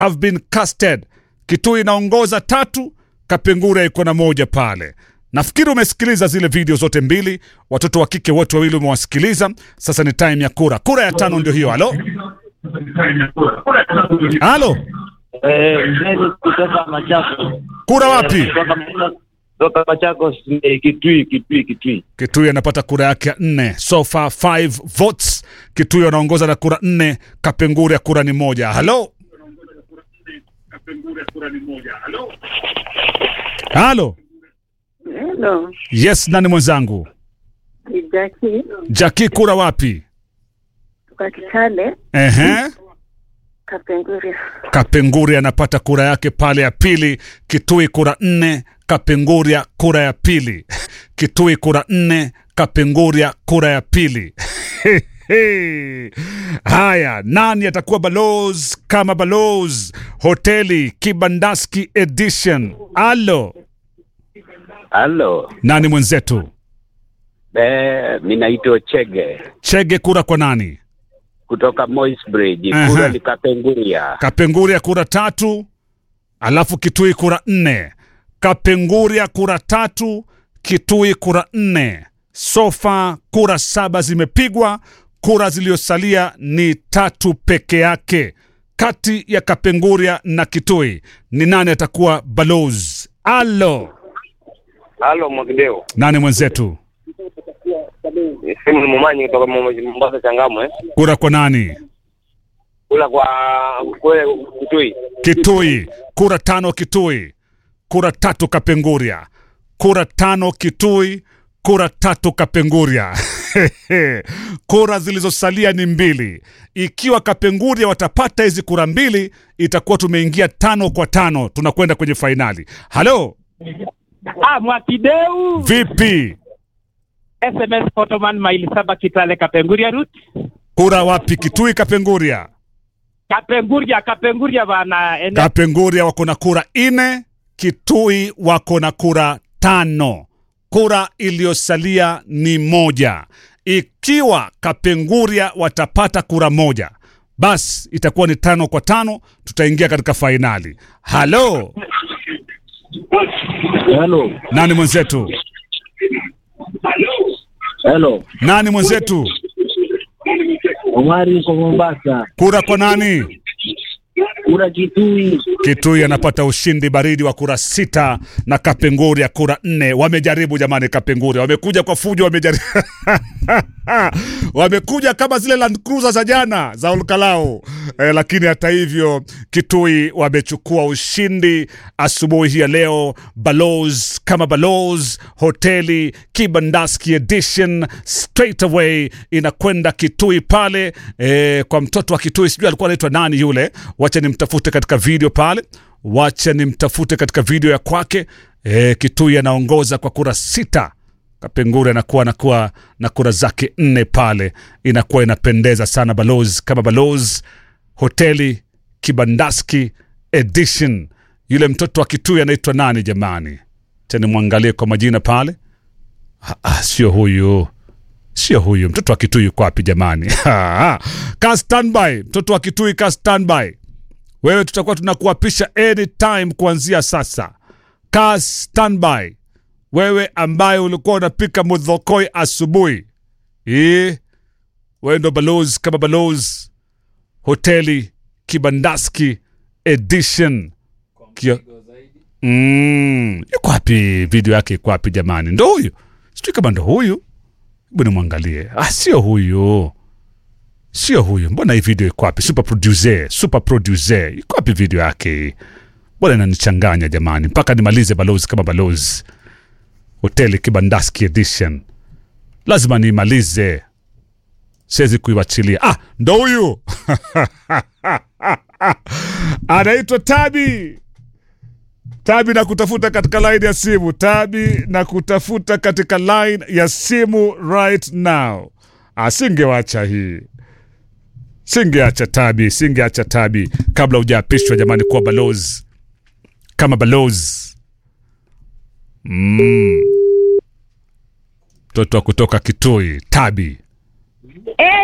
have been casted. Kitui inaongoza tatu, Kapenguria iko na moja pale. Nafikiri umesikiliza zile video zote mbili, watoto wa kike wote wawili umewasikiliza. Sasa ni time ya kura. Kura ya tano ndio hiyo. Halo, halo, Eh, mzee kutoka Machakos. kura wapi? Kutoka Machakos- Kutoka Machakos eh, Kitui, Kitui, Kitui. Kitui anapata kura yake ya nne, so far five votes. Kitui anaongoza na kura nne, Kapenguria kura ni moja. Halo, halo, Hello, yes, nani mwenzangu? ni Jackie Jaki, kura wapi? kutoka Kitale, Ehe. Kapenguria. Kapenguria anapata kura yake pale ya pili. Kitui kura nne, Kapenguria kura ya pili. Kitui kura nne, Kapenguria kura ya pili. Haya, nani atakuwa balozi kama balozi? Hoteli Kibandaski Edition. Alo, Halo. nani mwenzetu? Eh, mimi naitwa Chege Chege kura kwa nani? kutoka Moi's Bridge. Aha. Kura ni Kapenguria. Kapenguria kura tatu, alafu Kitui kura nne. Kapenguria kura tatu, Kitui kura nne. Sofa kura saba zimepigwa, kura zilizosalia ni tatu peke yake. Kati ya Kapenguria na Kitui ni nani atakuwa balozi? Alo, Halo Mwakideo, nani mwenzetu? simu ni Mumanyi kutoka Mom- Mombasa Changamwe, Kura kwa nani? kula kwa kule Kitui. Kitui, kura tano Kitui, kura tatu Kapenguria, kura tano Kitui, kura tatu Kapenguria. kura zilizosalia ni mbili. Ikiwa Kapenguria watapata hizi kura mbili, itakuwa tumeingia tano kwa tano, tunakwenda kwenye fainali. Halo, Ah, Mwakideu vipi? SMS Photoman maili saba Kitale Kapenguria route Kura wapi? Kitui, Kapenguria? Kapenguria Kapenguria bana ene Kapenguria wako na kura nne, Kitui wako na kura tano. Kura iliyosalia ni moja. Ikiwa Kapenguria watapata kura moja, basi itakuwa ni tano kwa tano, tutaingia katika fainali. Halo, Hello. nani mwenzetu? Hello. Nani mwenzetu? Omari kwa Mombasa. Kura kwa nani? Kura Kitui. Kitui anapata ushindi baridi wa kura sita na Kapenguria kura nne. Wamejaribu jamani, Kapenguria wamekuja kwa fujo, wamejaribu wamekuja kama zile Land Cruiser za jana za Olkalao eh, lakini hata hivyo Kitui wamechukua ushindi asubuhi hii ya leo. Balozi kama balozi, hoteli Kibandaski edition straight away inakwenda Kitui pale eh, kwa mtoto wa Kitui, sijui alikuwa anaitwa nani yule, wacha nimtafute katika video pale, wacha nimtafute katika video ya kwake. Eh, Kitui anaongoza kwa kura sita Kapengure anakuwa anakuwa na kura zake nne pale, inakuwa inapendeza sana. Balozi kama balozi, hoteli Kibandaski edition. Yule mtoto wa Kitui anaitwa nani jamani? Tena mwangalie kwa majina pale. Ah, ah, sio huyu, sio huyu. Mtoto wa Kitui yuko wapi jamani? ka standby, mtoto wa Kitui ka standby. Wewe tutakuwa tunakuapisha anytime kuanzia sasa. Ka standby wewe ambaye ulikuwa unapika mudhokoi asubuhi eh, wewe ndo balozi kama balozi hoteli Kibandaski edition Kio... mm, yuko wapi video yake iko wapi jamani ndo huyu sijui kama ndo huyu hebu nimwangalie ah, sio huyu sio huyu mbona hii video iko wapi super producer super producer iko wapi video yake mbona inanichanganya jamani mpaka nimalize balozi kama balozi hoteli Kibandaski edition lazima niimalize, siwezi kuiwachilia. Ah, ndo huyu anaitwa Tabi. Tabi na kutafuta katika line ya simu. Tabi na kutafuta katika line ya simu right now. Asingewacha hii, singeacha Tabi, singeacha Tabi kabla hujaapishwa jamani, kuwa balozi kama balozi mtoto wa kutoka Kitui, Tabi.